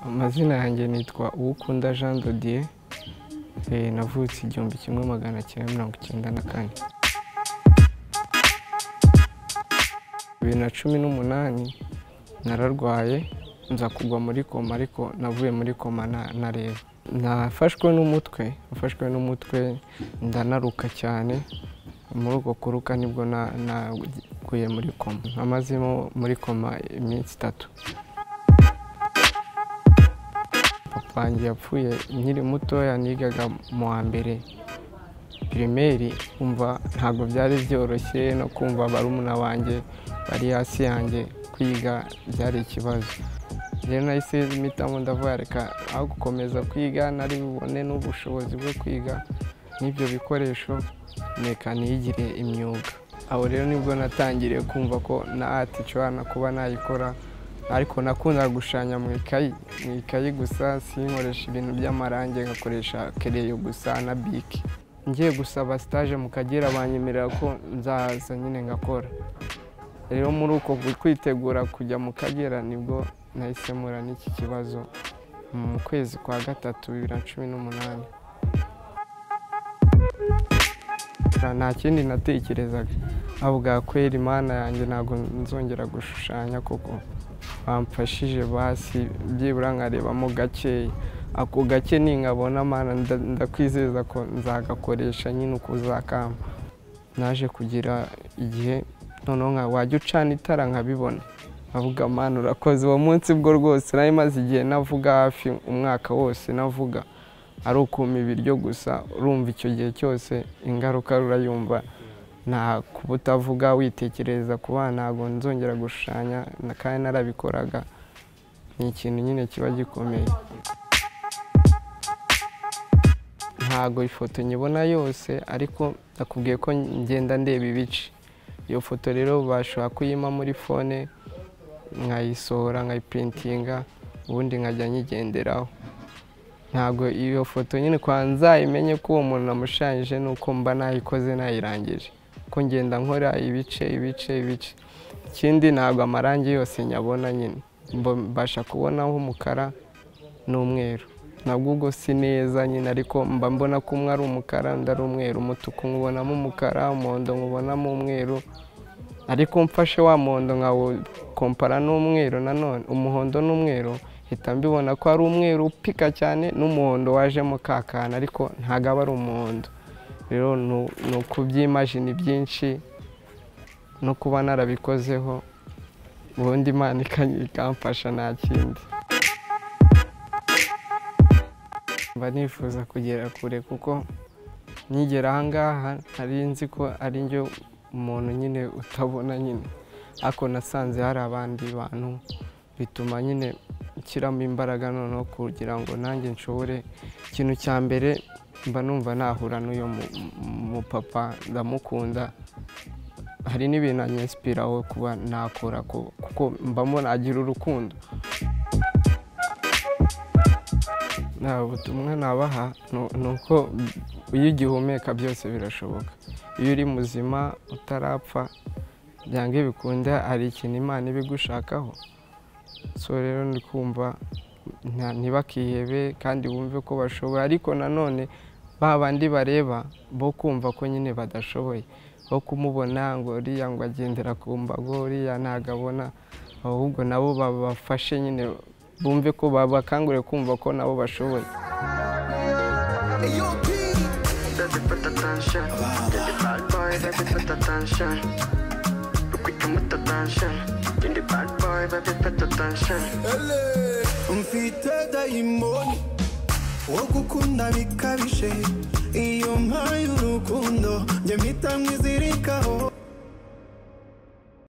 amazina yanjye nitwa uwukunda jean dodiye navutse igihumbi kimwe magana cyenda mirongo icyenda na kane bibiri na cumi n'umunani nararwaye nza kugwa muri koma ariko navuye muri koma nareba nafashwe n'umutwe nafashwe n'umutwe ndanaruka cyane muri uko kuruka nibwo naguye muri koma namazemo muri koma iminsi itatu wanjye yapfuye nkiri mutoya nigaga mu wa mbere pirimeri kumva ntabwo byari byoroshye no kumva barumuna banjye bari hasi yanjye kwiga byari ikibazo rero nahise mpitamo ndavuga reka aho gukomeza kwiga nari bubone n'ubushobozi bwo kwiga n'ibyo bikoresho reka niyigire imyuga aho rero nibwo natangiriye kumva ko na ati ishobora kuba nayikora ariko nakunda gushushanya mu ikayi mu ikayi gusa sinkoresha ibintu by'amarangi nkakoresha kereyo gusa na bike ngiye gusaba sitaje mu kagera banyemerera ko nzaza nyine ngakora rero muri uko kwitegura kujya mu kagera nibwo nahisemura n'iki kibazo mu kwezi kwa gatatu bibiri na cumi n'umunani nta kindi natekerezaga avuga kwera imana yanjye ntabwo nzongera gushushanya kuko bamfashije basi byibura nkarebamo gakeya ako gake ninkabona amana ndakwizeza ko nzagakoresha nyine uko uzakamba naje kugira igihe noneho nka wajya ucana itara nkabibona avuga amana urakoze uwo munsi bwo rwose nari maze igihe navuga hafi umwaka wose navuga ari ukuma ibiryo gusa urumva icyo gihe cyose ingaruka rurayumva nta kubutavuga witekereza ku bana ntabwo nzongera gushushanya kandi narabikoraga ni ikintu nyine kiba gikomeye ntabwo ifoto nyibona yose ariko nakubwiye ko ngenda ndeba ibice iyo foto rero bashobora kuyima muri fone nkayisohora nkayiprintinga ubundi nkajya nyigenderaho ntabwo iyo foto nyine kwa nzayimenye ko uwo muntu namushushanyije ni uko mba nayikoze nayirangije ko ngenda nkora ibice ibice ibice ikindi ntabwo amarangi yose nyabona nyine mbasha kubonaho umukara n'umweru nabwo ubwo si neza nyine ariko mba mbona ko umwe ari umukara undi ari umweru umutuku nkubonamo umukara umuhondo nkubonamo umweru ariko mfashe wa muhondo nkawukompara n'umweru nanone umuhondo n'umweru hita mbibona ko ari umweru upika cyane n'umuhondo wajemo kakana ariko ntabwo aba ari umuhondo rero ni ukubyimajini byinshi no kuba narabikozeho ubundi imana ikamfasha nta kindi mba nifuza kugera kure kuko nkigera aha ngaha nari nzi ko ari njye umuntu nyine utabona nyine ariko nasanze hari abandi bantu bituma nyine nshyiramo imbaraga noneho kugira ngo nanjye nshobore ikintu cya mbere mba numva nahura n'uyu mupapa ndamukunda hari n'ibintu anyesipiraho kuba nakora kuko mbamo nagira urukundo nta butumwa nabaha ni uko iyo ugihumeka byose birashoboka iyo uri muzima utarapfa byanga bikunda hari ikintu imana iba igushakaho so rero ndi kumva ntibakihebe kandi bumve ko bashoboye ariko nanone ba bandi bareba bo kumva ko nyine badashoboye bo kumubona ngo uriya ngo agendera ku mbago uriya ntabwo abona ahubwo nabo babafashe nyine bumve ko babakanguriye kumva ko nabo bashoboye mfite dayimoni wo gukunda bikabije iyo mpaye urukundo njye mpita mwizirikaho